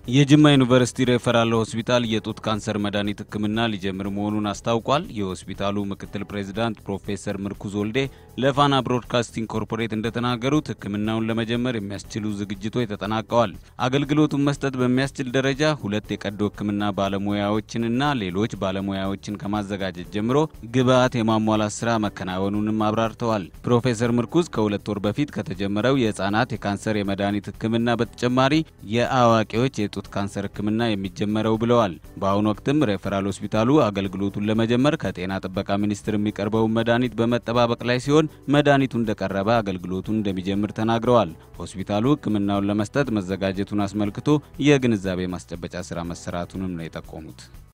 የጅማ ዩኒቨርሲቲ ሬፈራል ሆስፒታል የጡት ካንሰር መድኃኒት ሕክምና ሊጀምር መሆኑን አስታውቋል። የሆስፒታሉ ምክትል ፕሬዚዳንት ፕሮፌሰር ምርኩዝ ወልዴ ለፋና ብሮድካስቲንግ ኮርፖሬት እንደተናገሩት ሕክምናውን ለመጀመር የሚያስችሉ ዝግጅቶች ተጠናቀዋል። አገልግሎቱን መስጠት በሚያስችል ደረጃ ሁለት የቀዶ ሕክምና ባለሙያዎችንና ሌሎች ባለሙያዎችን ከማዘጋጀት ጀምሮ ግብዓት የማሟላት ስራ መከናወኑንም አብራርተዋል። ፕሮፌሰር ምርኩዝ ከሁለት ወር በፊት ከተጀመረው የህፃናት የካንሰር የመድኃኒት ሕክምና በተጨማሪ የአዋቂዎች የጡት ካንሰር ህክምና የሚጀመረው ብለዋል። በአሁኑ ወቅትም ሬፈራል ሆስፒታሉ አገልግሎቱን ለመጀመር ከጤና ጥበቃ ሚኒስቴር የሚቀርበውን መድኃኒት በመጠባበቅ ላይ ሲሆን መድኃኒቱ እንደቀረበ አገልግሎቱን እንደሚጀምር ተናግረዋል። ሆስፒታሉ ህክምናውን ለመስጠት መዘጋጀቱን አስመልክቶ የግንዛቤ ማስጨበጫ ስራ መሰራቱንም ነው የጠቆሙት።